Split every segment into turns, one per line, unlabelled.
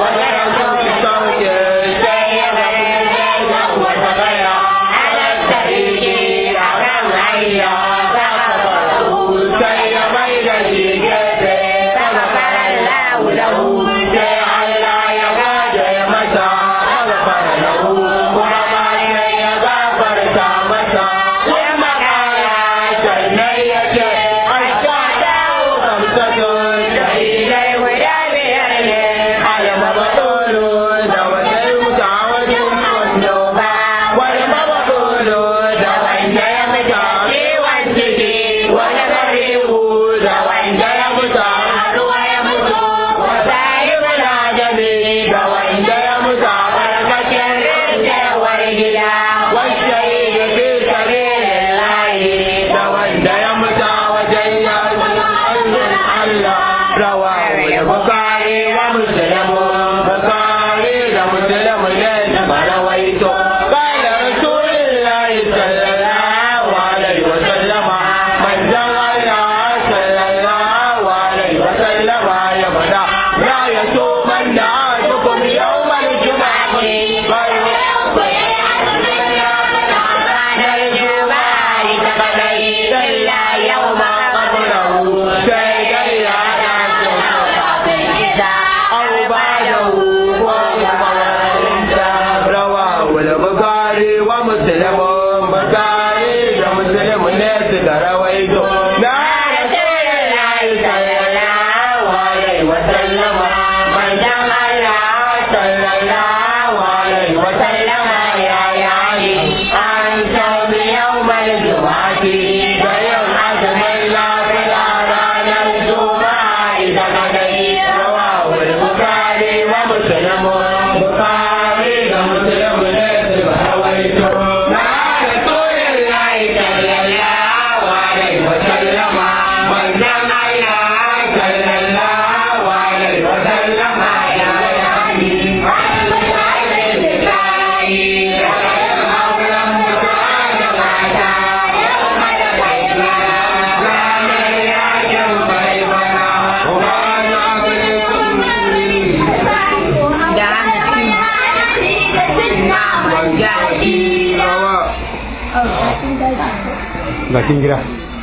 bakin gida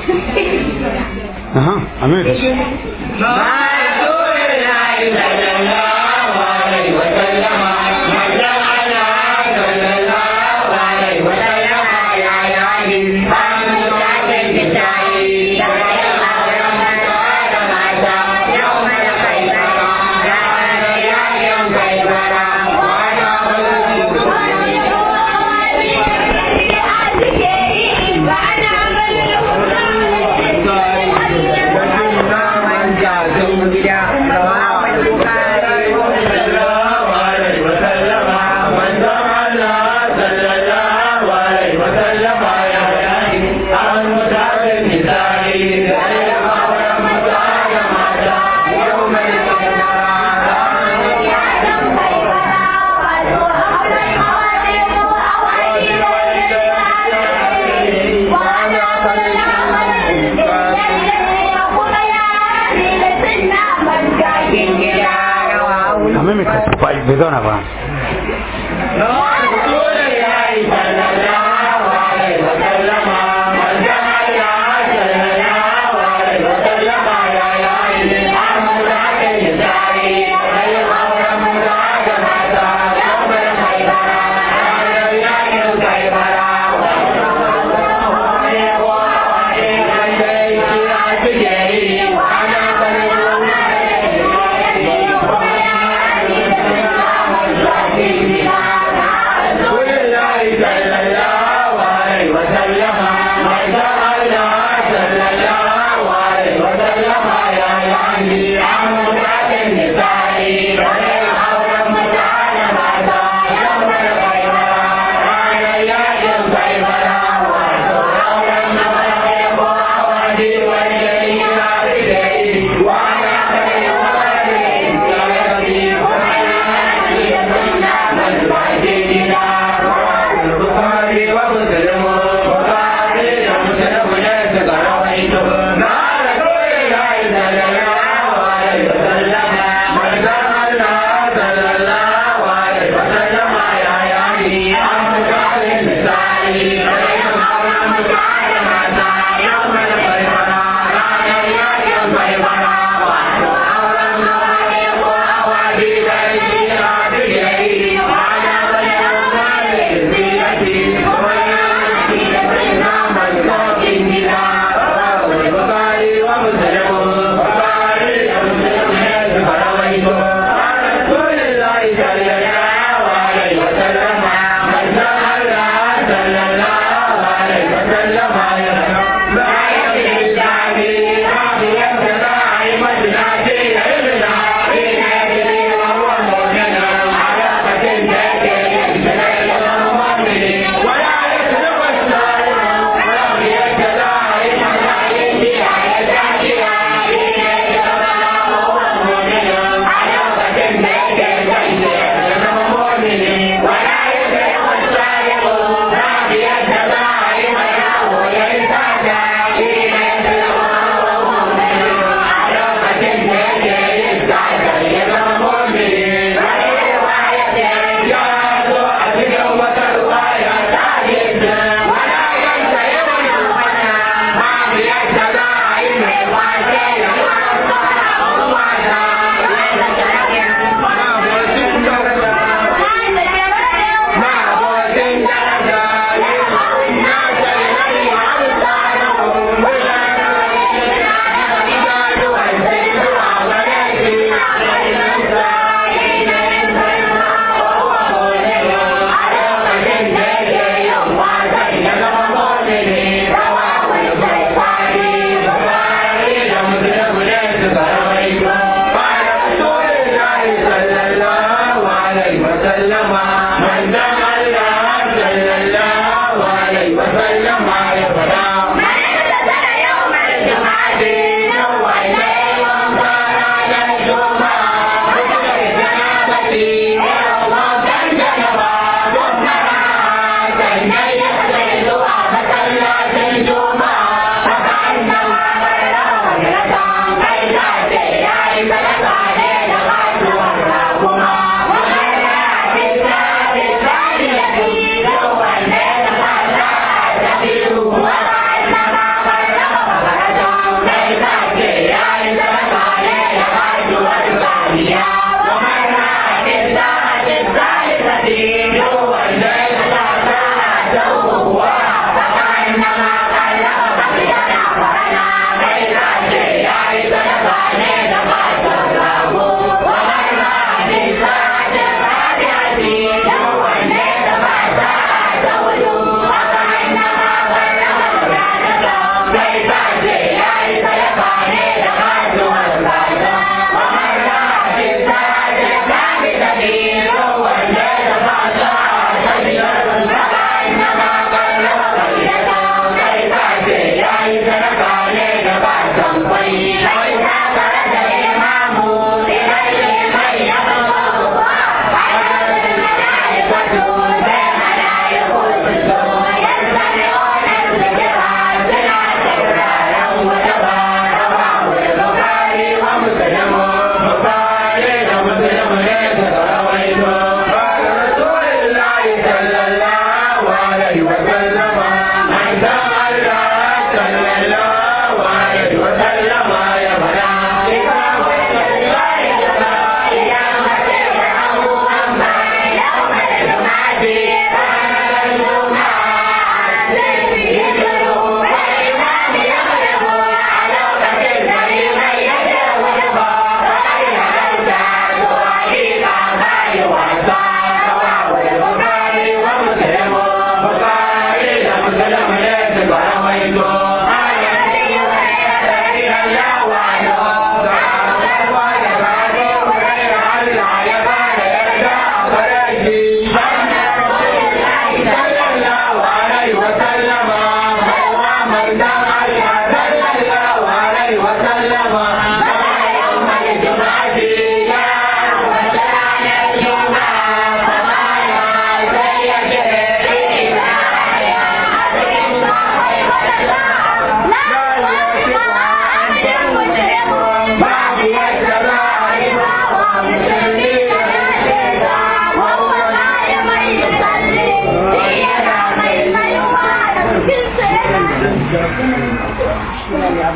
aha amir amma mai kasu bai zauna ba
Thank you.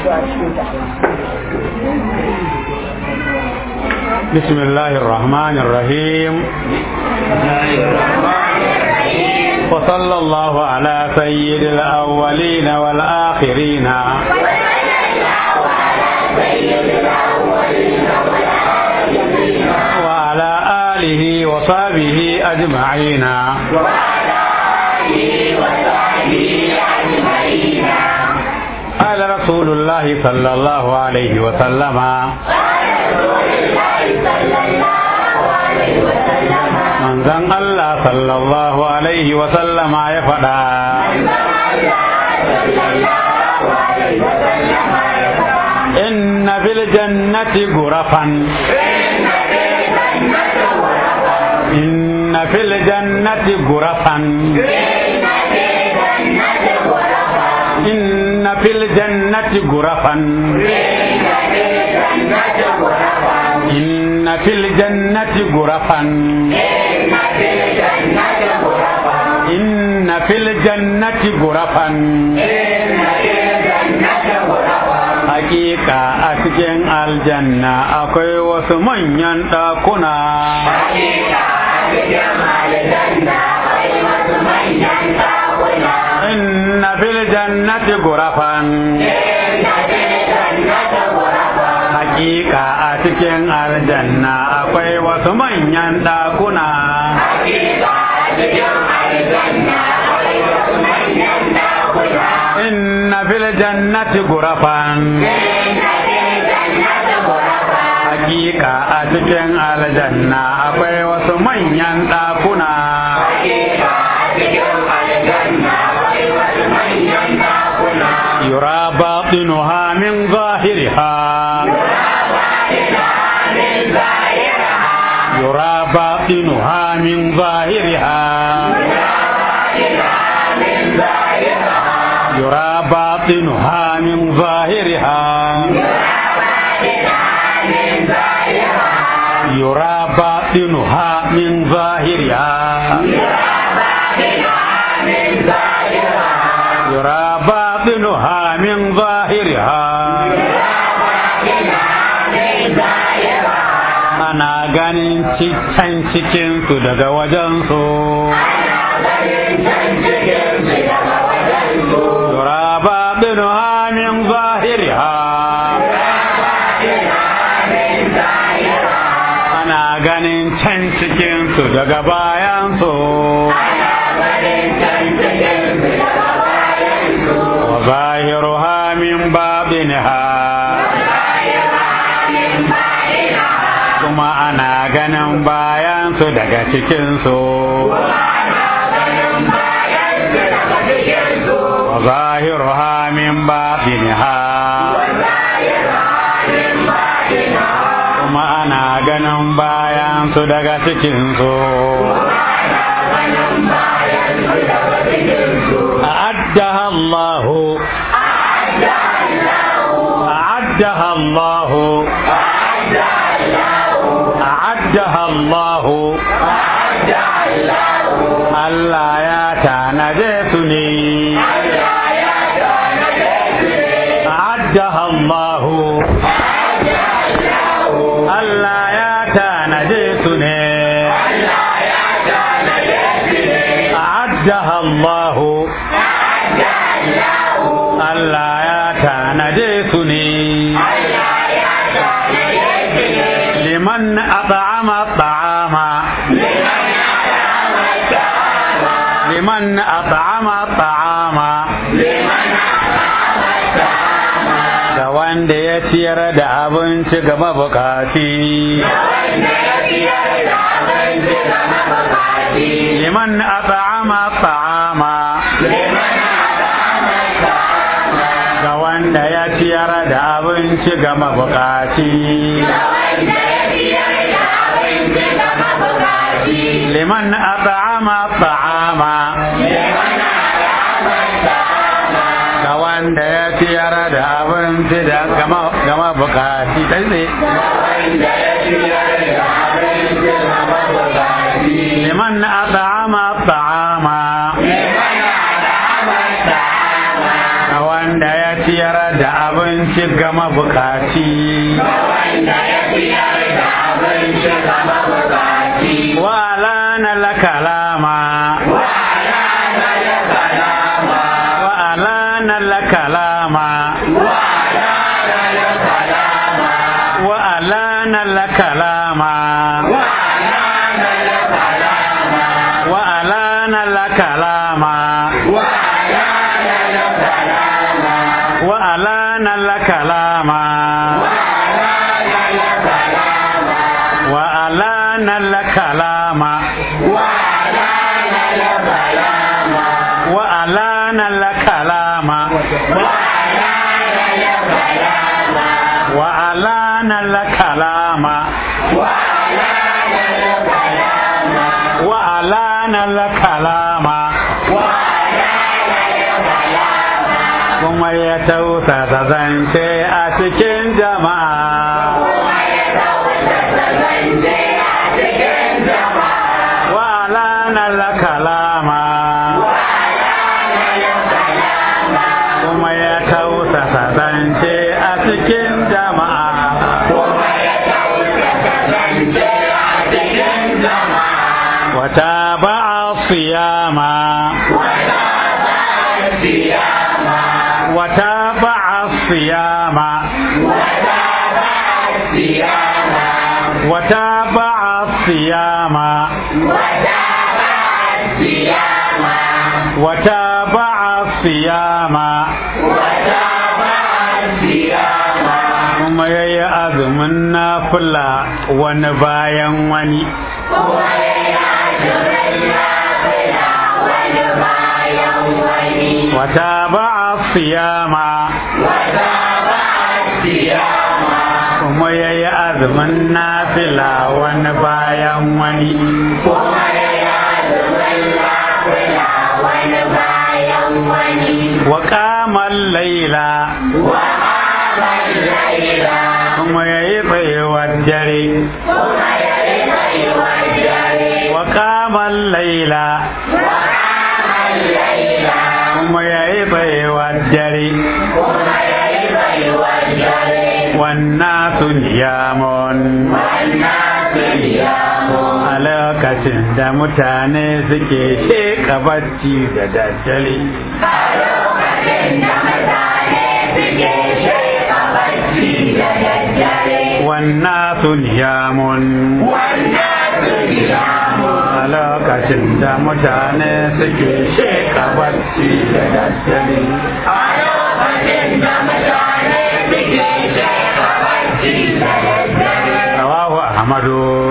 addu'a cikin ta
بسم الله الرحمن الرحيم وصلى الله على سيد الأولين والآخرين وعلى آله وصحبه أجمعين قال رسول الله صلى الله عليه وسلم manzon Allah sallallahu alaihi wa sallama ya faɗa inna fil jannati gurafan inna fil jannati gurafan inna fil jannati gurafan إن في الجنة غرفا إن في الجنة غرفا Hakika a cikin aljanna akwai wasu manyan ɗakuna. Inna fil jannati gurafan. Hakika a cikin aljanna akwai wasu manyan ɗakuna. Inna fil jannati gurafan. Hakika a cikin aljanna akwai wasu manyan ɗakuna. Yura batinuha min zahiriha. يرى باطنها من ظاهرها يرى باطنها من ظاهرها يرى باطنها من ظاهرها يرى باطنها من ظاهرها ana ganin can cikinsu daga wajensu. Turaba binu min zahiriha. Ana ganin can cikinsu daga bayansu. Wa zahiruha min babinha. kuma ana ganin bayansu daga cikinsu. Wa zahiruha min babiniha. Kuma ana ganin bayansu daga cikinsu. أعدها الله أعدها الله أعدها الله Allah ya tanaje su ne أعدها الله Allah ya tanaje su ne أعدها الله Allah ya tanaje su ne liman at'ama ta'ama liman at'ama ta'ama da wanda ya ciyar da abinci ga mabukaci liman at'ama ta'ama ga wanda ya ciyar da abinci ga mabukaci liman at'ama ta'ama ga wanda ya ciyar da abinci da gama bukaci kai ne liman at'ama ta'ama ga wanda ya ciyar da abinci ga mabukaci wa alana lakalama wa alana lakalama wa alana lakalama wa alana lakalama wa alana lakalama wa alana lakalama wa alana lakalama wa alana lakalama wa alana lakalama kuma ya tausasa zance a cikin jama'a wa alana lakalama kuma ya tausasa zance a cikin jama'a wata ba'a siyama wata ba'a siyama wata ba'a siyama wata ba'a siyama kuma ya yi azumin nafila wani bayan wani wata ba'a siyama kuma ya yi azumin nafila wani bayan wani wa kamar laila kuma ya yi tsayuwar dare wa kamar laila kuma ya yi tsayuwar dare wannan sun yamon a lokacin da mutane suke sheka bacci da daddare wannan sun yamun a lokacin da mutane suke sheka bacci da daddare rawahu ahmadu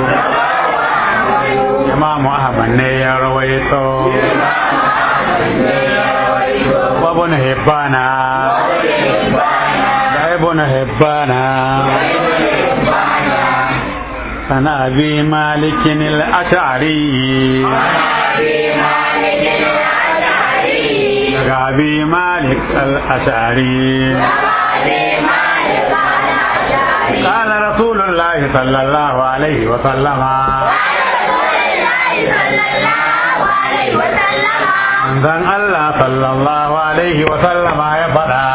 imamu ahmad ne ya rawaito وابن هبانا ابن هبانا عن ابي مالك الاشعري ابي مالك الاشعري قال رسول الله صلى الله عليه وسلم manzon Allah sallallahu alaihi wa sallama ya faɗa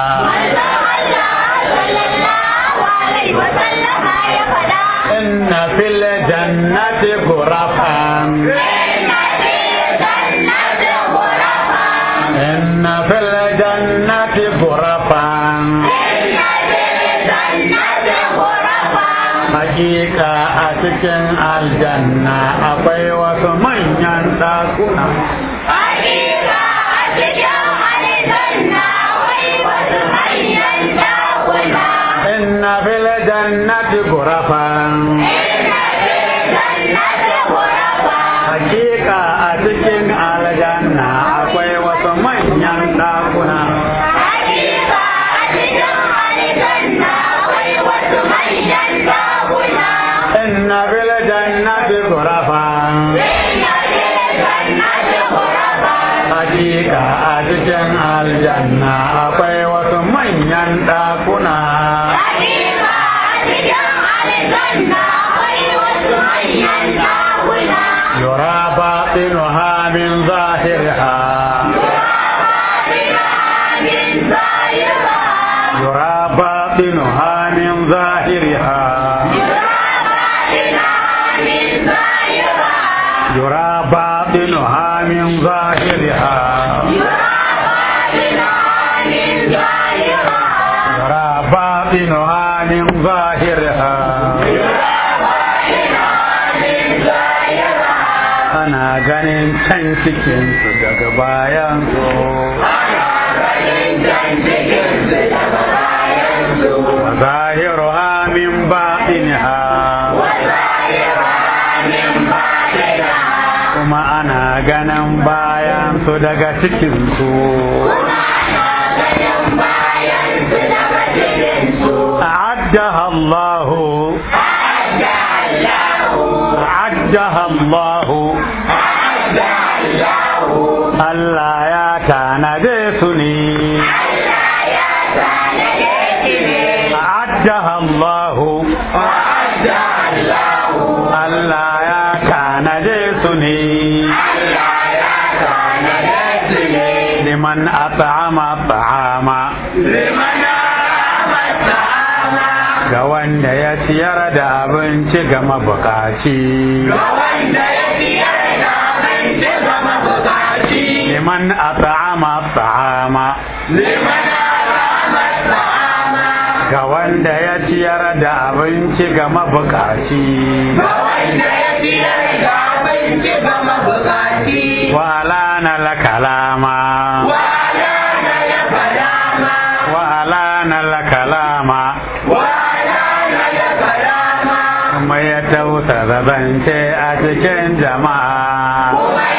inna fil jannati ghurafan inna fil jannati ghurafan hakika a cikin aljanna akwai wasu manyan ɗakuna إن في الجنة غرفا Hakika a cikin aljanna akwai wasu manyan ɗakuna. Inna fil jannati ghurafan Hakika a cikin aljanna akwai wasu manyan ɗakuna. Yura batinuha min zahirha Yura batinuha يرى باطنها من ظاهرها يرى باطنها من ظاهرها ana ganin can cikinsu daga bayan su zahiruha min baɗinha kuma ana ganin bayan su daga cikinsu أعدها الله أعدها الله Allah ya tanade su ne أعدها الله Allah ya tanade su ne liman at'ama ta'ama ga wanda ya ciyar da abinci ga mabukaci liman at'ama ta'ama ga wanda ya ciyar da abinci ga mabukaci wala na la kalama wala na la kalama kuma ya tausa zance a cikin jama'a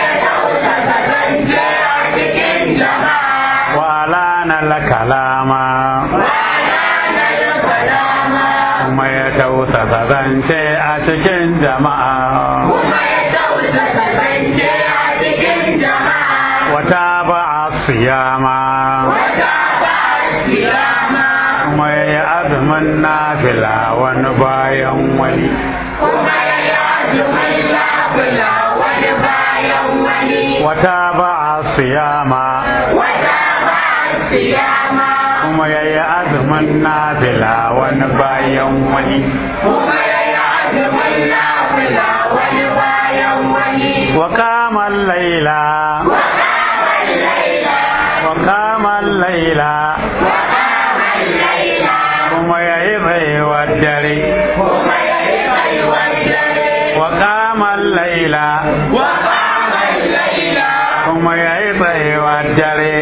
wala na la kalama kuma ya tausa zance a cikin jama'a wata ba a siyama kuma ya yi azumin nafila wani bayan wani wata ba a siyama kuma ya yi azumin nafila wani bayan wani wa kamar laila wa kamar laila kuma ya yi baiwar dare wa kamar laila kuma ya yi baiwar dare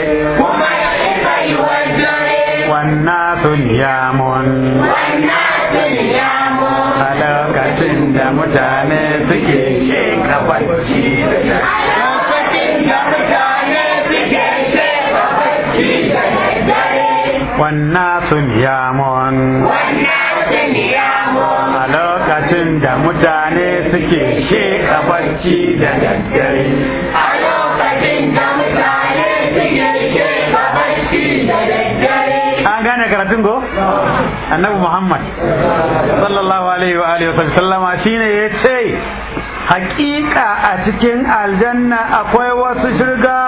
wannan sun yamun a lokacin da mutane suke sheka bacci wannan sun yamun a lokacin da mutane suke sheka bacci da daddare
a lokacin da mutane suke sheka bacci da daddare
an gane karatun go annabi muhammad sallallahu alaihi wa alihi wa sallama shine ya ce hakika a cikin aljanna akwai wasu shirga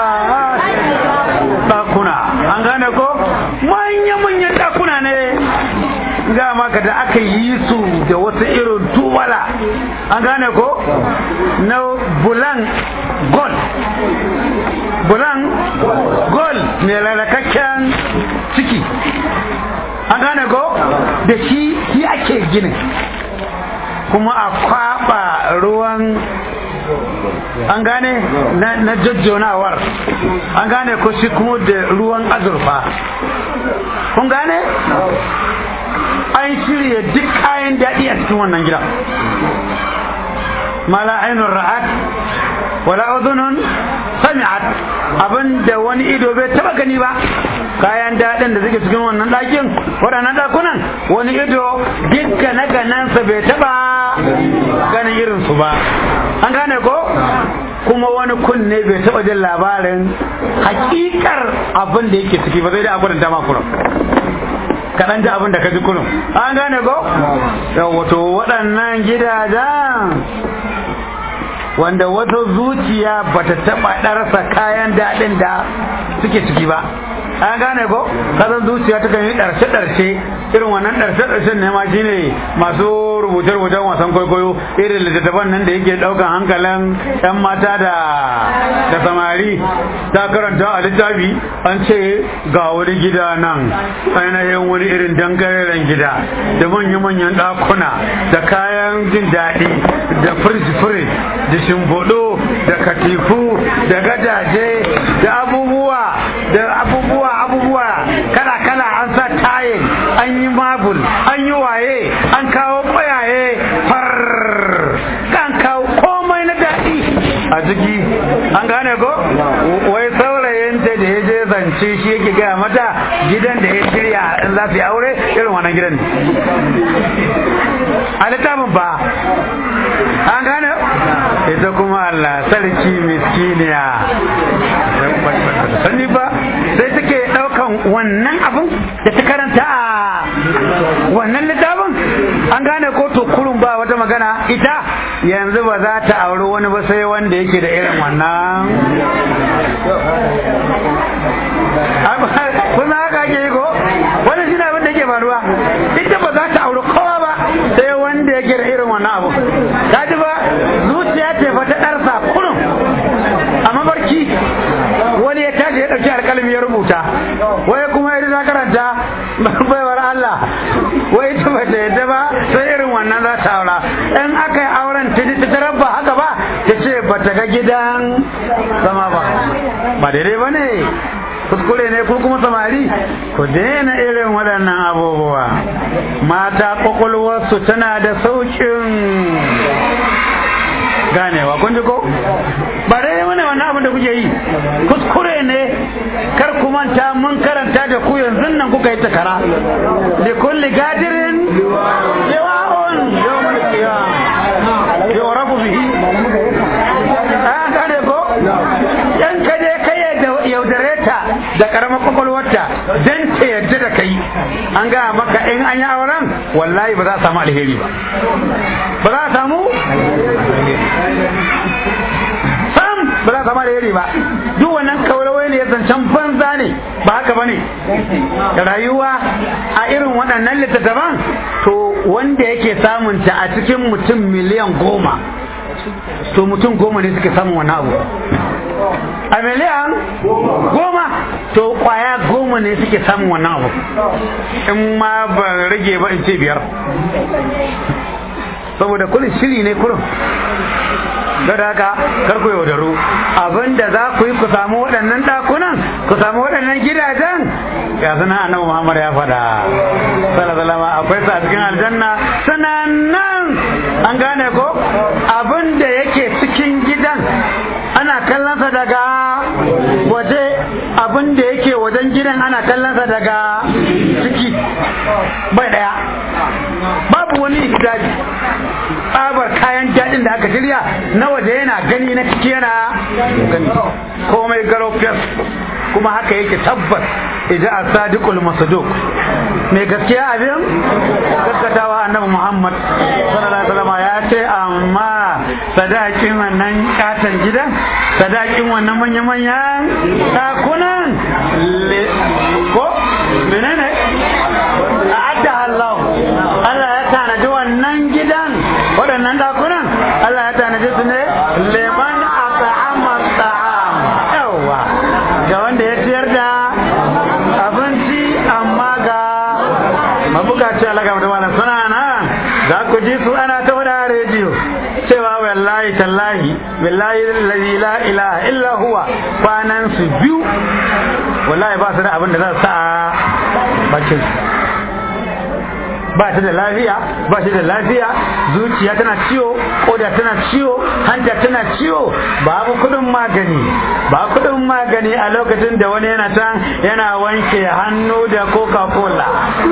dakuna an gane ko manya-manyan dakuna ne ga maka da aka yi su da wasu irin tubala an gane ko na bulan gold bulan gold mai lalakakken ciki an gane ko da shi shi ake ginin kuma a kwaba ruwan an gane na jajjonawar an gane ko shi kuma da ruwan azurfa kun gane an shirya duk kayan daɗi a cikin wannan gidan mala ainun ra'at wala udhunun sami'at abinda wani ido bai taba gani ba kayan daɗin da suke cikin wannan ɗakin waɗannan ɗakunan wani ido dukkan na ganansa bai taba ganin irinsu ba an gane ko kuma wani kunne bai taba jin labarin hakikar abin da yake ciki ba zai da abin da ma kurum kaɗan ji abin da ka ji kurum an gane ko wato waɗannan gidajen wanda wata zuciya bata taɓa ɗarsa kayan daɗin da suke ciki ba an gane ko kasan zuciya ta kan yi ɗarshe-ɗarshe irin wannan ɗarshe-ɗarshen ne ma shine masu rubuce-rubucen wasan kwaikwayo irin littattafan nan da yake daukan hankalin yan mata da da samari ta karanta a littafi an ce ga wani gida nan ainihin wani irin dangareren gida da manya-manyan ɗakuna da kayan jin daɗi da firij-firij da shimfiɗo da katifu da gadaje da abubuwa da abubuwa abubuwa kala-kala an sa tayin an yi mabul an yi waye an kawo ƙwayaye far kan kawo komai na daɗi a ciki an gane ko wai saurayinta da ya je zance shi yake gaya mata gidan da ya shirya in za su yi aure irin wannan gidan ne a littafin ba an gane ita kuma Allah sarki miskiniya sani ba sai take daukan wannan abin da ta karanta a wannan littafin an gane ko to kurun ba wata magana ita yanzu ba za ta auri wani ba sai wanda yake da irin wannan kuma haka ake yi ko wani shi abin da ke faruwa ita ba za ta auri kowa ba sai wanda yake da irin wannan abu ta ji ba zuciya ce fa ta ɗarsa kurun a mabarki wani ya tashi ya ɗauki alƙalami ya rubuta wai kuma ya ta karanta baiwar Allah wai ita ba ta yadda ba sai irin wannan za ta aura in aka yi auren ta ta tarar ba haka ba ta ce ba ta ga gidan zama ba ba daidai ba ne kuskure ne ko kuma samari ku daina irin waɗannan abubuwa mata kwakwalwarsu tana da saukin ganewa kun ji ko ba dai wani wannan abin da kuke yi kuskure ne kar ku manta mun karanta da ku yanzu nan kuka yi takara da kulli gadirin yawa'un yawmul qiyamah yawrafu bihi an gane ko yan ka je kai yaudare ta da karamar kwakwalwarta dan ta yadda da kai an gaya maka in an yi auren wallahi ba za a samu alheri ba ba za a samu sam ba za a samu alheri ba duk wannan kaurawai ne zancen banza ne ba haka ba ne rayuwa a irin waɗannan littattafan to wanda yake samunta a cikin mutum miliyan goma to mutum goma ne suke samun wani abu a miliyan goma to kwaya goma ne suke samun wannan abu in ma ba rage ba in ce biyar saboda kullum shiri ne kurum don haka kar ku yaudaru abinda za ku yi ku samu waɗannan ɗakunan ku samu waɗannan gidajen ya suna annabi Muhammad ya faɗa sallallahu akwai su a cikin aljanna sananan an gane ko abinda yake cikin gidan ana kallonsa daga waje abin da yake wajen gidan ana kallonsa daga ciki bai daya babu wani hijabi tsabar kayan daɗin da aka shirya na waje yana gani na ciki yana gani komai garo kuma haka yake tabbas idan a sadiqul masaduk mai gaskiya abin gaskatawa annabi muhammad sallallahu alaihi wasallam ya ce amma sadakin wannan katon gidan sadakin wannan manya-manyan dakunan ko menene a adda Allah Allah ya tanaji wannan gidan waɗannan dakunan Allah ya tanaji su ne leman at'ama ta'am yawa ga wanda ya ciyar da abinci amma ga mabukaci Allah ga mutum suna nan za ku ji su ana ta wada rediyo cewa wallahi tallahi billahi allazi la ilaha illa huwa kwanan su biyu wallahi ba su da abin da za su sa a bakin ba ta da lafiya ba shi da lafiya zuciya tana ciwo koda tana ciwo hanta tana ciwo babu kudin magani ba kudin magani a lokacin da wani yana can yana wanke hannu da coca cola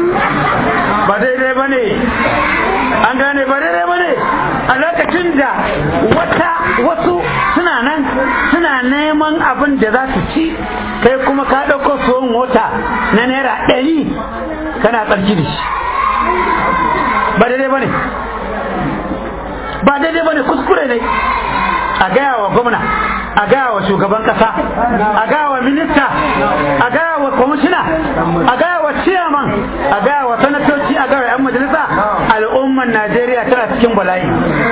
ba daidai ba ne an gane ba daidai ba ne a lokacin da wata wasu suna nan suna neman abin da za su ci kai kuma ka ɗauko tsohon wata na naira ɗari kana tsarki da shi ba daidai ba ne ba daidai ba ne kuskure ne a gaya wa gwamna a gaya wa shugaban kasa a gaya wa minista a gaya wa kwamishina a gaya wa ciyaman a gaya wa sanatoci a gaya wa 'yan majalisa al'umma al'ummar najeriya tana cikin bala'i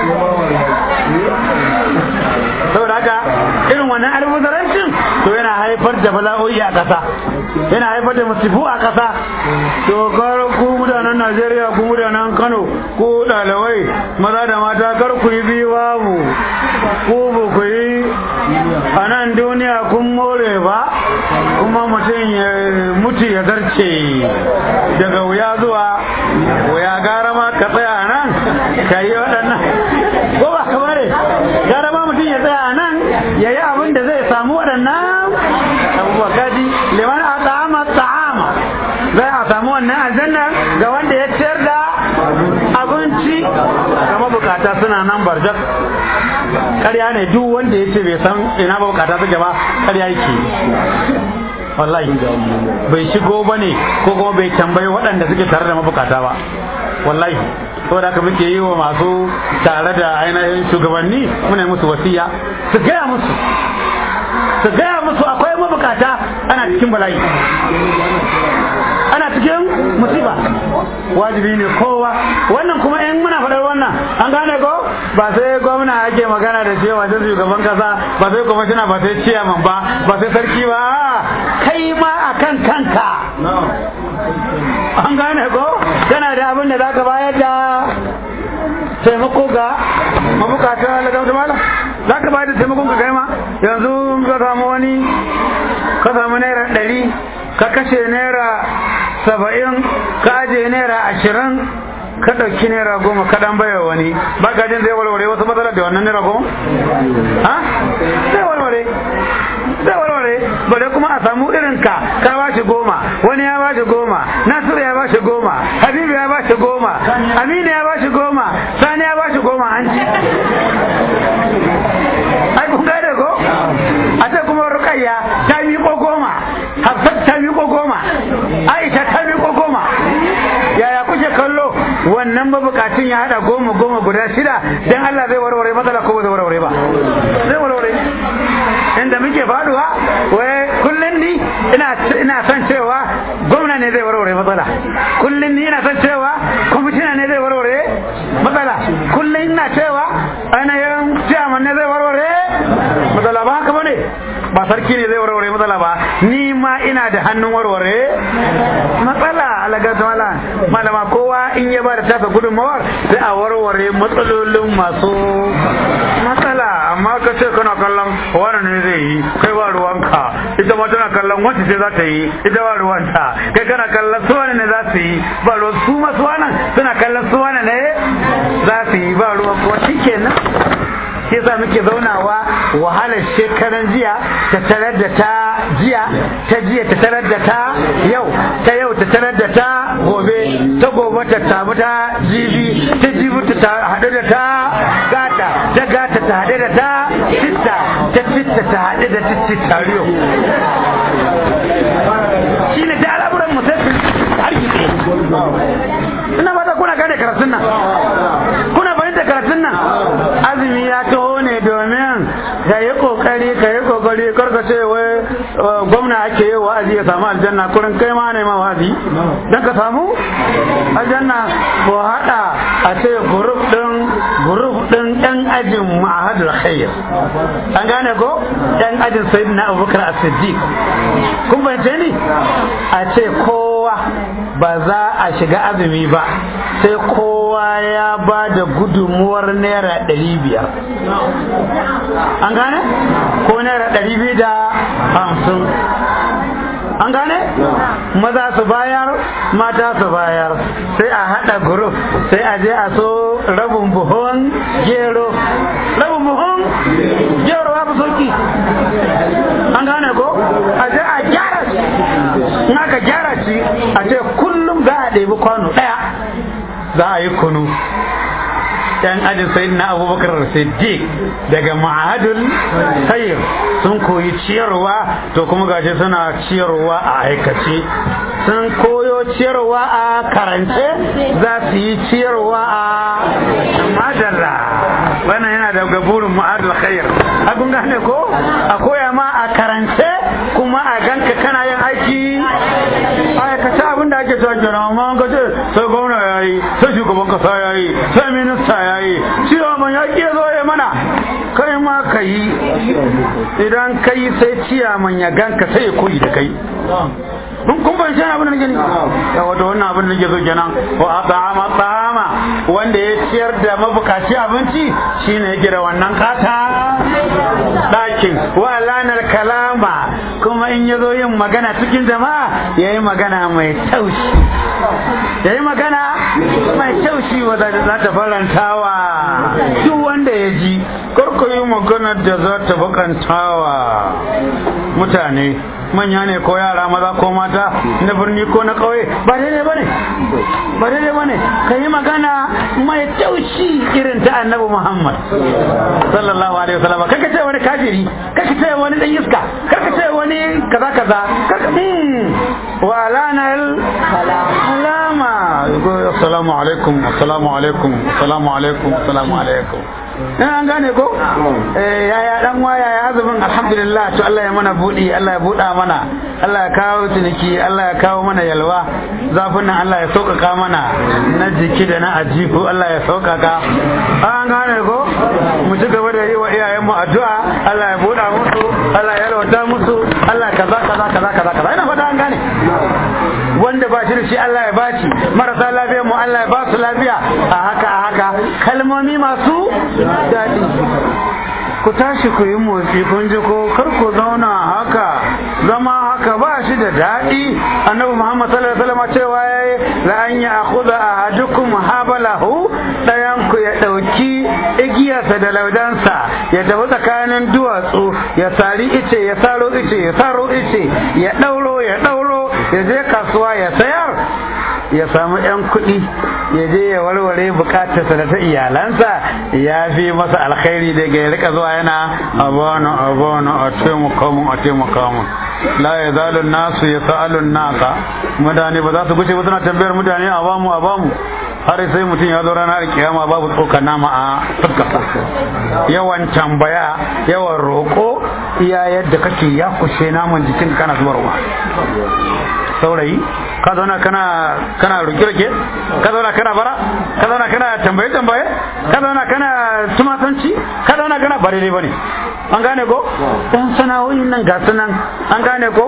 saboda haka irin wannan almubazarancin to yana haifar da bala'o'i a ƙasa yana haifar da masifu a ƙasa to kar ku mutanen najeriya ku mutanen kano ku ɗalibai maza da mata kar ku yi biyu babu ku ba ku yi a nan duniya kun more ba kuma mutum ya mutu ya zarce daga wuya zuwa wuya gara ma ka tsaya a nan ka yi waɗannan ko ba ka bare gara ma mutum ya tsaya a nan ya yi abin da zai samu waɗannan abubuwa kaji liman a ta'ama ta'ama zai a samu wannan aljanna ga wanda ya ciyar da abinci ga mabukata suna nan barjak ƙarya ne duk wanda ya ce bai san ina mabukata suke ba ƙarya yake wallahi bai shigo ba ne ko kuma bai tambayi waɗanda suke tare da mabukata ba wallahi saboda haka muke yi wa masu tare da ainihin shugabanni muna musu wasiya su gaya musu su gaya musu akwai mabukata ana cikin bala'i ana cikin musiba wajibi ne kowa wannan kuma in muna faɗar wannan an gane ko ba sai gwamna ake magana da cewa sai shugaban kasa ba sai kwamishina ba sai ciyaman ba ba sai sarki ba kai ma a kan kanka an gane ko kana da abin da zaka bayar da taimako ga mabukata lagamta mala za ka bayar da taimakon ka kai ma yanzu ka samu wani ka samu naira ɗari ka kashe naira saba'in ka aje naira ashirin ka ɗauki naira goma ka ɗan baiwa wani ba ka jin zai warware wasu matsalar da wannan naira goma? ha? zai warware zai warware bare kuma a samu irin ka ka ba shi goma wani ya ba shi goma nasiru ya ba shi goma habibu ya ba shi goma aminu ya ba shi goma sani ya ba shi goma an ci ai kun gane ko a ce kuma rukayya ta miƙo goma hafsat ta miƙo goma aisha ta miƙo goma yaya kuke kallo wannan mabukacin ya hada goma goma guda shida dan Allah zai warware matsala ko zai warware ba zai warware inda muke faduwa wai kullun ni ina ina son cewa gwamna ne zai warware matsala kullun ni ina son cewa kwamishina ne zai warware matsala kullun ina cewa ainihin ciyaman ne zai warware matsala ba haka bane ba sarki ne zai warware matsala ba ni ma ina da hannun warware matsala alaga mala malama kowa in ya ba da tasa gudunmawar sai a warware matsalolin masu matsala amma ka ce kana kallon wani ne zai yi kai ba ruwanka ita ma tana kallon wacce ce za ta yi ita ba ruwanta kai kana kallon su wani ne za su yi ba ruwan su masu wannan suna kallon su wani ne za su yi ba ruwan kuwa shi kenan shi yasa muke zaunawa wahalar shekaran jiya ta tarar da ta jiya ta jiya ta tarar da ta yau ta yau ta tarar da ta gobe ta gobe ta tabu ta jibi ta jibi ta haɗu da ta gata ta gata ta haɗu da ta citta ta citta ta haɗu da citti tariyo shi ne ta al'amuran musaffin arziki ina ba ta kuna gane karatun nan kuna fahimta karatun nan azumi ya taho ne domin ka yi kokari ka yi kokari karka ce wai gwamna ake yi wa'azi ya samu aljanna kurin kai ma ne ma wa'azi dan ka samu aljanna ko hada a ce group din group din yan ajin ma'ahadul khair an gane ko yan ajin sayyidina abubakar as-siddiq kun fahimce ni a ce kowa ba za a shiga azumi ba sai kowa ya ba da gudunmuwar naira ɗari biyar an gane ko naira ɗari biyu da hamsin an gane maza su bayar mata su bayar sai a haɗa group sai a je a so rabin buhun gero rabin buhun gero ya fi sauki an gane ko a je a gyara shi in aka gyara shi a ce kullum za a ɗebi kwano ɗaya za a yi kunu yan ajin sayyid na abubakar siddiq daga ma'adul khair sun koyi ciyarwa to kuma gashi suna ciyarwa a aikace sun koyo ciyarwa a karance za su yi ciyarwa a madalla wannan yana daga burin ma'adul khair abin gane ko a koya ma a karance kuma a ganka kana yin aiki aikace abin da ake cewa kenan amma an kace sai gwamna ya yi sai shugaban kasa ya yi idan kai sai ciyaman ya ganka sai ya koyi da kai kun kun ban shi abin da nake ni ya wato wannan abin da nake so kenan wa at'ama ta'ama wanda ya ciyar da mabukaci abinci shine yake da wannan kata dakin wa lanar kalama kuma in yazo yin magana cikin jama'a yayi magana mai taushi yayi magana mai taushi wadda za ta farantawa duk wanda ya ji karko yi magana da za ta bakantawa mutane manya ne ko yara maza ko mata na birni ko na ƙauye ba daidai bane ba daidai bane ka yi magana mai taushi irin ta annabi Muhammad sallallahu alaihi wasallam kaka ce wani kafiri kaka ce wani dan iska kaka ce wani kaza kaza kaka wa alanal salama assalamu alaikum assalamu alaikum assalamu alaikum assalamu alaikum in an gane ko yaya dan waya ya azumin alhamdulillah to Allah ya mana budi Allah ya buɗa mana Allah ya kawo ciniki Allah ya kawo mana yalwa zafin nan Allah ya sauƙaƙa mana na jiki da na ajifu Allah ya sauƙaƙa an gane ko mu ci gaba da yi wa iyayen mu addu'a Allah ya buɗa musu Allah ya yalwata musu Allah kaza kaza kaza kaza kaza ina fata an gane wanda ba shi da shi Allah ya baci marasa lafiya mu Allah ya ba su lafiya a haka a haka kalmomi masu daɗi ku tashi ku yi motsi kun ji ko kar ku zauna haka zama haka ba shi da daɗi annabi muhammad sallallahu alaihi wasallam cewa yayi la an ya akhudha ahadukum habalahu dayan ku ya dauki igiyarsa da laudansa ya tafi tsakanin duwatsu ya sari ice ya saro ice ya saro ice ya dauro ya dauro ya je kasuwa ya sayar ya samu 'yan kuɗi ya je ya warware bukatarsa da ta iyalansa ya fi masa alkhairi daga ya rika zuwa yana abana abana a taimaka mun a taimaka mun la ya zalu nasu ya sa'alu nasa mutane ba za su guce ba suna tambayar mutane a bamu a bamu har sai mutum ya zo ranar kiyama babu tsokar nama a fuskar yawan tambaya yawan roƙo iya yadda kake ya kushe naman jikin kana zubarwa saurayi ka zauna kana kana roke roke ka zauna kana bara ka zauna kana tambaye tambaye ka zauna kana tumatanci ka zauna kana ba daidai bane an gane ko dan sana'o'in nan ga sunan an gane ko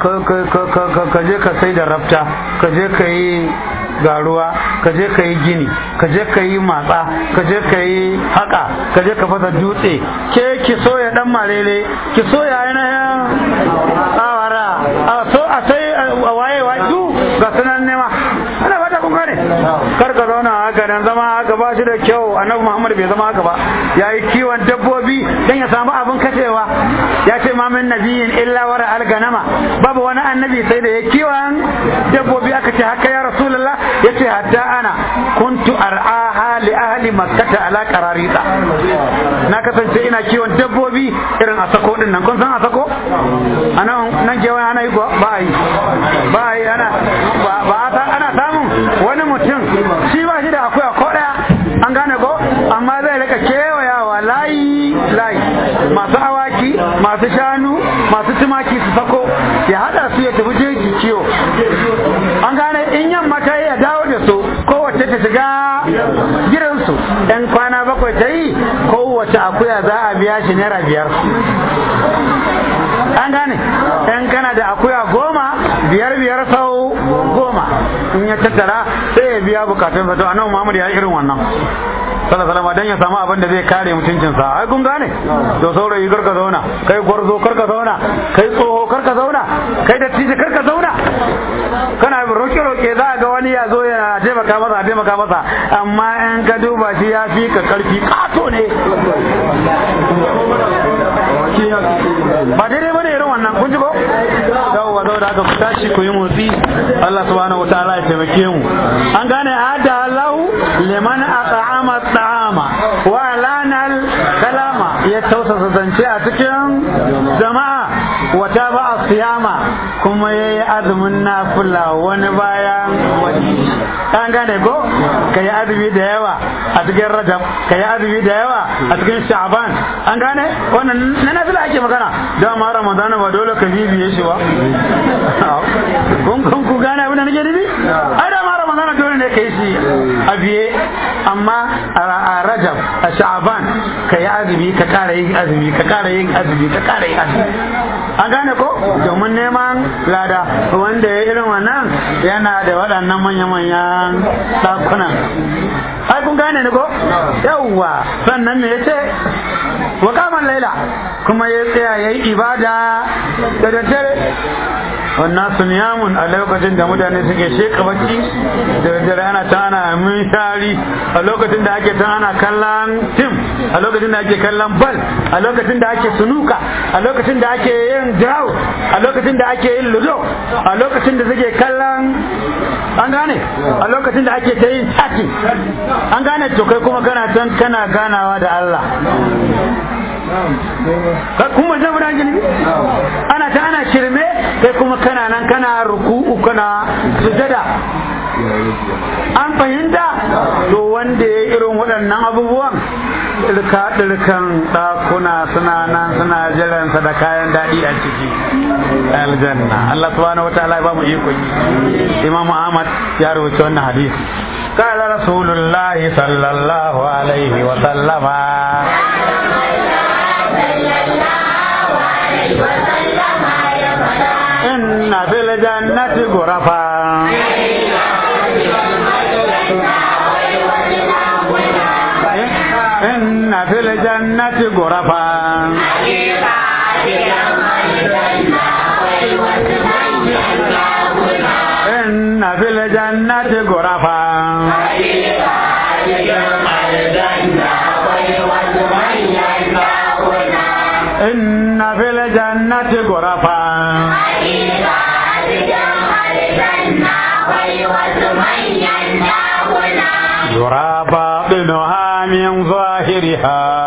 ka je ka sai da rafta ka je ka yi garuwa ka je ka yi gini ka je ka yi matsa ka je ka yi haka ka je ka fasa dutse ke ki soya dan marele ki soya ainihin awara a so a sai waye wa du ga sunan nema ana fata kun gane kar ka zauna haka dan zama haka ba shi da kyau annabi Muhammad bai zama haka ba yayi kiwon dabbobi dan ya samu abin kashewa ya ce ma min nabiyin illa wara alganama babu wani annabi sai da ya kiwon dabbobi aka ce haka ya rasulullah yace hatta ana kuntu ar'aha li ahli makkata ala qararita na kasance ina kiwon dabbobi irin a sako din nan kun san a sako anan nan ke wani ana yi ba yi ba yi ana ba ana samun wani mutum shi ba shi da akwai ko daya an gane ko amma zai rika kewayawa layi layi masu awaki masu shanu masu tumaki su sako ya hada su ya tafi jeji kiwo an gane in yamma ta yi ya dawo da su kowace ta shiga gidansu ɗan kwana bakwai ta yi kowace akuya za a biya shi naira biyar an gane ɗan kana da akuya goma biyar biyar sau goma in ya tattara sai ya biya bukatunsa to annabi Muhammad ya yi irin wannan sallallahu alaihi dan ya samu abin da zai kare mutuncinsa ai kun gane to saurayi karka zauna kai gwarzo karka zauna kai tsoho karka zauna kai dattijo karka zauna kana roke roke za ga wani ya zo ya taimaka masa taimaka masa amma in ka duba shi ya fi ka karfi kato ne ba daidai bane irin wannan kun ji ko yawwa zo da aka ku tashi ku yi motsi Allah subhanahu wataala ya taimake mu an gane hada Allahu liman at'ama at'ama wa lanal kalama ya tausasa zance a cikin jama'a wata ba a siyama kuma yayi azumin nafila wani bayan wani an gane ko ka yi azumi da yawa a cikin rajab ka yi azumi da yawa a cikin sha'ban an gane wannan na nafila ake magana da ma ramadana ba dole ka bibiye shi ba kun kun ku gane abin da nake nufi ai da ma ramadana dole ne ka yi shi a biye amma a rajab a sha'ban ka yi azumi ka kara yin azumi ka kara yin azumi ka kara yin azumi an gane ko domin neman lada wanda ya irin wannan yana da waɗannan manya-manyan ɗakunan ai kun gane ni ko yawwa sannan me yace wa kaman laila kuma ya tsaya yayi ibada da daddare wannan sunyamun a lokacin da mutane suke sheka bacci da daddare ana ta ana mintari a lokacin da ake ta ana kallon tim a lokacin da ake kallon bal a lokacin da ake sunuka a lokacin da ake yin draw a lokacin da ake yin ludo a lokacin da suke kallon an gane a lokacin da ake ta yin chatting an gane to kai kuma kana can kana ganawa da Allah kun wajen guda gini ana ta ana shirme kai kuma kana nan kana ruku'u kana sujada an fahimta to wanda ya irin waɗannan abubuwan ɗirka ɗirkan ɗakuna suna nan suna jiransa da kayan daɗi a ciki aljanna Allah subhanahu wataala ya ba mu iko Imam Ahmad ya rubuta wannan hadisi قال رسول الله صلى الله عليه وسلم إن في الجنة غرفا إن في الجنة غرفا إن في الجنة غرفا إن في الجنة غرفا يرى باطنها من ظاهرها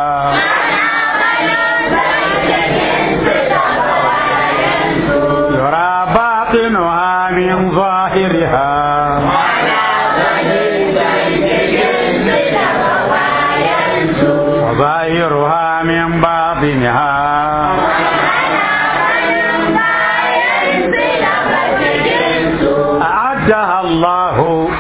يرى باطنها من ظاهرها وظاهرها من باطنها أعدها الله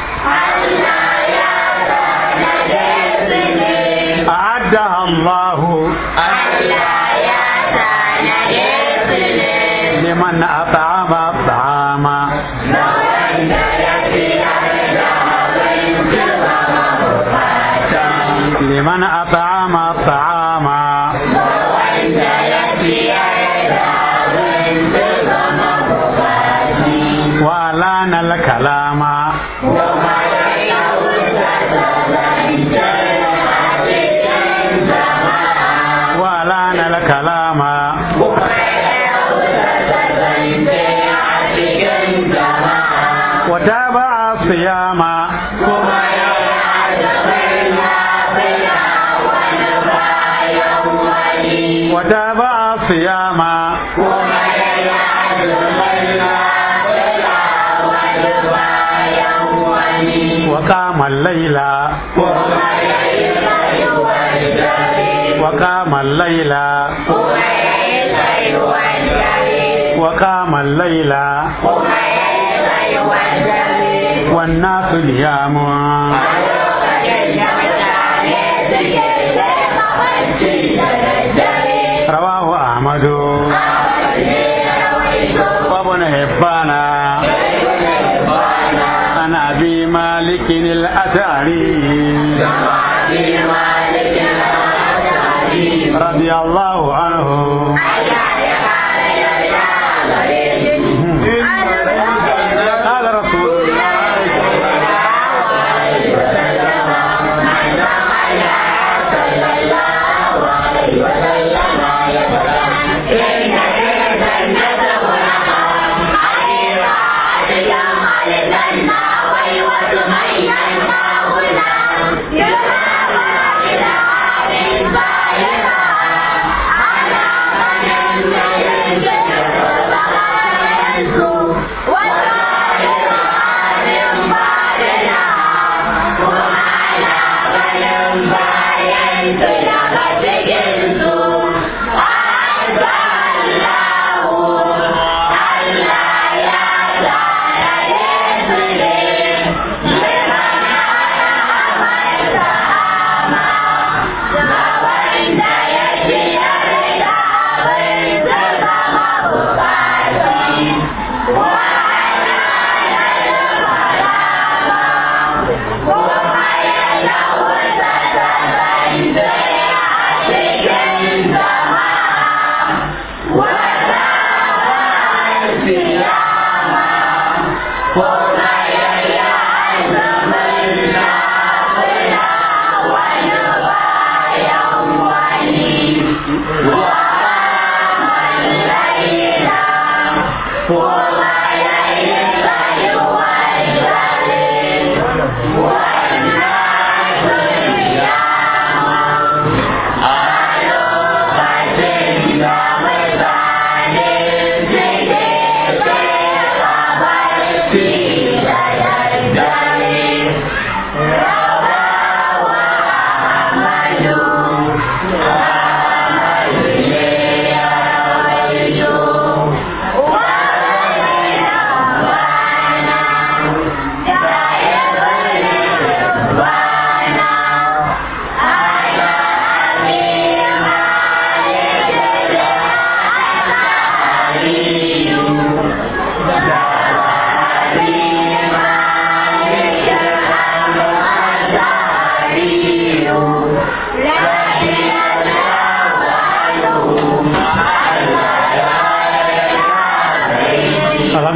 أعدها الله لمن أطعم الطعام لمن أطعم الطعام وألان الكلام وألان الكلام وتابع الصيام وتابع الصيام وقام الليل وقام الليل وقام الليل والناس نيام رواه أحمد وابن حبان عن أبي مالك الأشعري رضي الله عنه قال رسول الله
Yeah.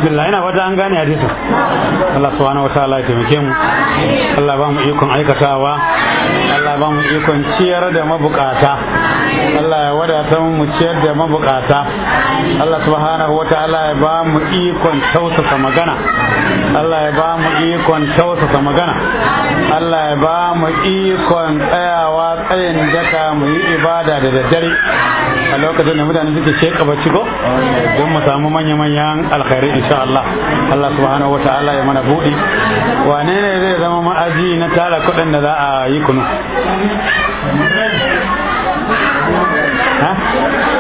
alhamdulillah ina fata an gane hadisi Allah subhanahu wataala ya taimake mu Allah ba mu ikon aikatawa Allah ba mu ikon ciyar da mabukata Allah ya wadata mu ciyar da mabukata Allah subhanahu wataala ya ba mu ikon tausasa magana Allah ya ba mu ikon tausasa magana Allah ya ba mu ikon tsayawa tsayin daka mu yi ibada da daddare a lokacin da mutane suke sheka bacci ko don mu samu manya-manyan alkhairi insha Allah Allah subhanahu wataala ya mana buɗi wane ne zai zama ma'aji na tara kuɗin da za a yi kunu ha